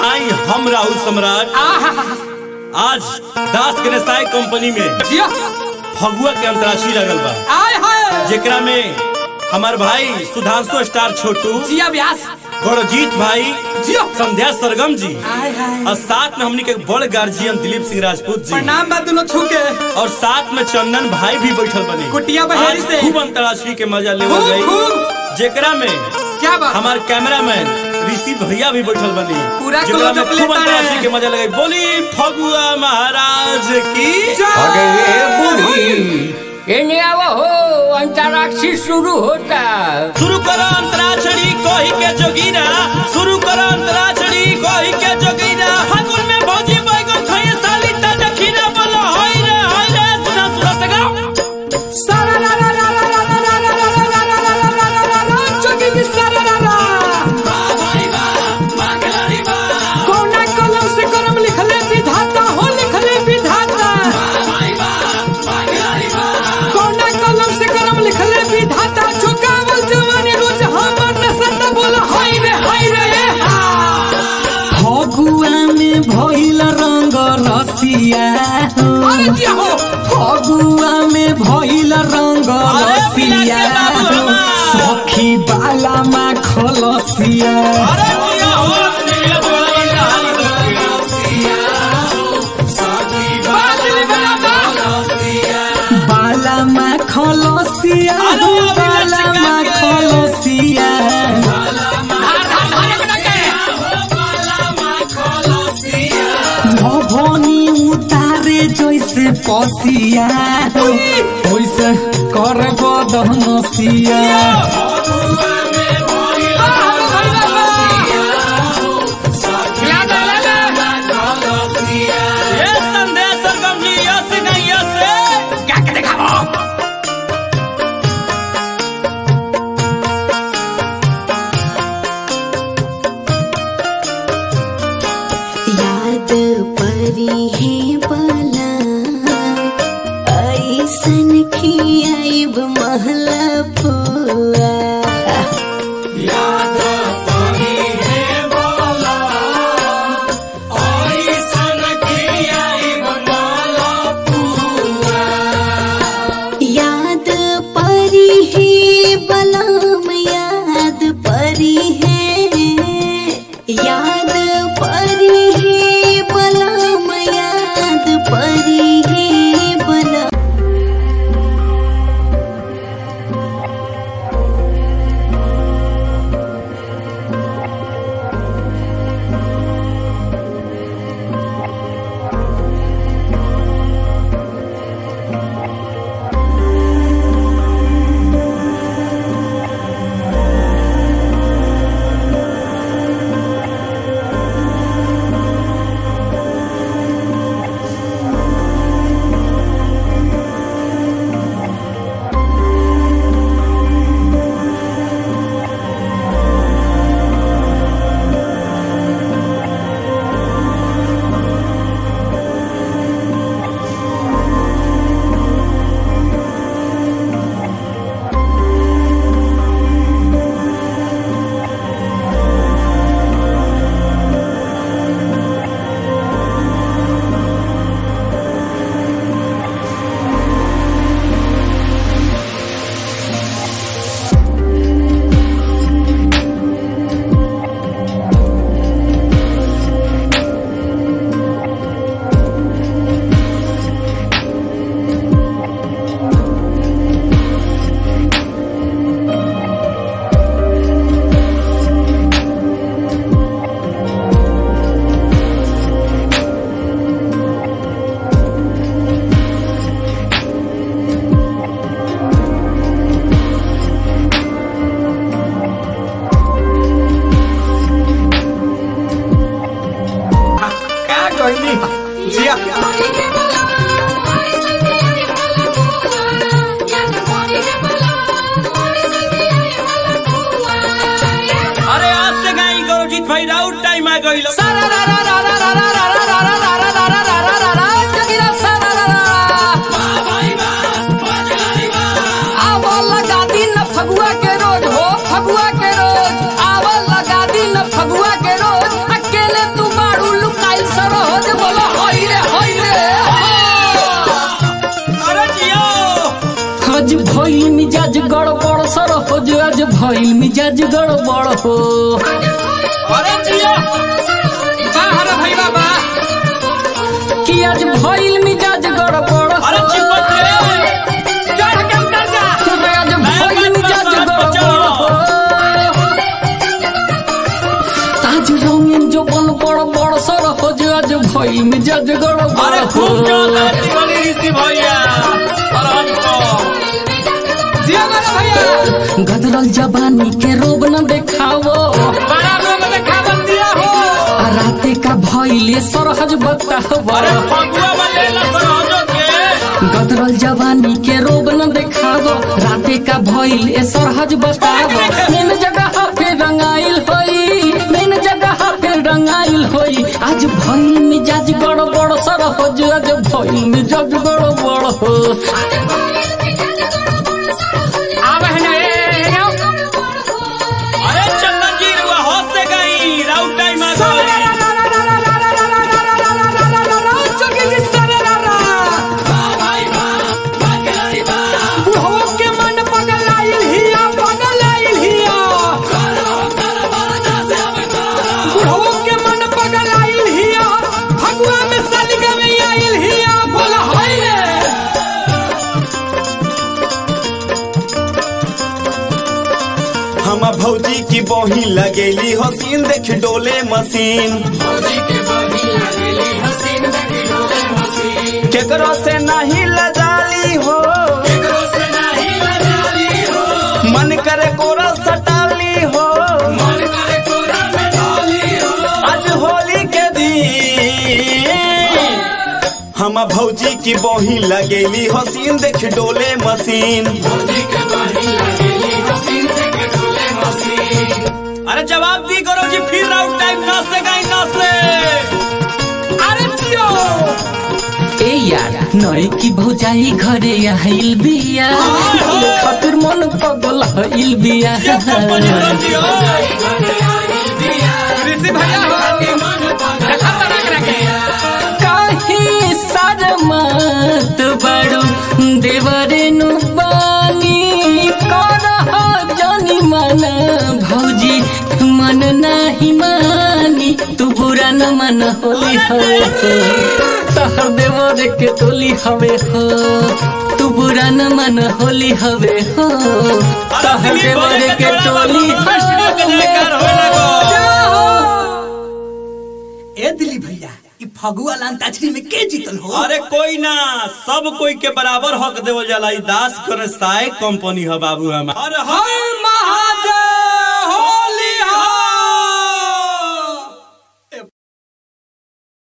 आई हम राहुल सम्राट आज दास गणेशाय कंपनी में जिया फगुआ के अंतराक्षरी लगल बा आय हाय जेकरा में हमार भाई सुधांशु स्टार छोटू जिया व्यास गौरजीत भाई जियो संध्या सरगम जी आय हाय और साथ में हमनी के बड़ गार्जियन दिलीप सिंह राजपूत जी प्रणाम बा दोनों छूके और साथ में चंदन भाई भी बैठल बने कुटिया बहेड़ी आज से। खूब अंतराक्षरी के मजा ले खूब, गई खूब। जेकरा में क्या बात हमार कैमरामैन ऋषि भैया भी बैठल बनी पूरा जेकरा में close-up खूब लेता अंतराक्षरी है। के मजा लगे बोली फगुआ महाराज की अरे बुढ़ी एने आवा हो अंतराक्षी शुरू होता शुरू करो अंतराक्षरी कोही के जोगीरा शुरू करो अंतराक्षरी कोही के जोगीरा फागुन में भौजी बैगन खाए साली ता दखीना बोलो हाय रे हाय रे सुना सुना सगा सारा रा रा रा रा रा रा रा रा रा रा रा रा रा रा रा रा रा चुकी की सारा रा रा कौना कलम से करम लिखले विधाता हो लिखले विधाता कौना कलम से करम लिखले विधाता झुकावल जवानी रोज हमर नसत बोला हाय रे हाय रे ए हा फगुआ में भइल रंग रसिया अरे जिया हो फगुआ में भइल रंग अरे रसिया पिला के बाबू हमार। सखी बाला मा खलसिया अरे जिया हो नीले बोला बात ले बना बात बाला मा खलसिया अरे अभी बाला लटका मा के। खलसिया भवनी उतारे जैसे पसिया वैसे कर बदनसिया ये संध्या सरगम जी यस नहीं यस याद परी है बला ऐसन खियाइब महला पुआ याद परी है बलम याद परी है याद परी है बलम याद परी है बलम क्या कहनी जिया अरे आज से गाई गौरजीत भाई राउट टाइम आ गई सारा रा रा रा रा रा रा रा रा रा रा रा रा रा रा रा रा रा जगिरा सारा रा रा आवा लगा दिन फगुआ के रोज हो फगुआ के रोज आवा लगा दिन फगुआ के रोज अकेले तू बा भइल मिजाज गड़बड़ हो अरे जियो बाहर भाई बाबा कि आज भइल मिजाज गड़बड़ हो अरे चिपट रे चढ़ के उतर जा आज भइल मिजाज गड़बड़ हो आज रंगीन जो बन बड़ बड़ सर हो जो आज भइल मिजाज गड़बड़ अरे हो खूब चल तिवारी ऋषि भैया अरे हमको जिया मेरा भैया गदरल जवानी के रोब न देखावो बड़ा रोग देखा दिया हो आ राते का भइले सरहज बतावो अरे फगुआ वाले लसरहजो के गदरल जवानी के रोब न देखावो राते का भइल ए सरहज बतावो मेन जगह पे रंगाइल होई मेन जगह पे रंगाइल होई आज भइल मिजाज गड़बड़ सरहज आज भइल मिजाज गड़बड़ हो आवे है ना ए आओ अरे चंदन जी रुआ होश से गई राउट टाइम आ गई हम भौजी की बही लगेली हसीन देख डोले मशीन केकरो से नहीं लजाली हो मन करे कोरा सटाली हो आज होली के दिन हम भौजी की बही लगेली हसीन देख डोले मशीन अरे जवाब दी करो जी फिर राउट टाइम ना से गई ना से अरे जियो ए यार नई की भौजाई घरे आइल बिया खातिर मन पगल हइल बिया ये कंपनी हो जियो ऋषि भैया हो देखा तरक रखे काहे सरमत बड़ू देवरेनु बानी करह जानी मन भौजी मन नाही मानी तू बुरा न मन होली हवे हो तहर देवर के टोली हवे हो तू बुरा न मन होली हवे हो तहर देवर के टोली हवे ए दिली भैया ई फगुआ लांताछरी में के जीतल हो अरे कोई ना सब कोई के बराबर हक देवल जाला ई दास करे साय कंपनी है बाबू हम अरे हाय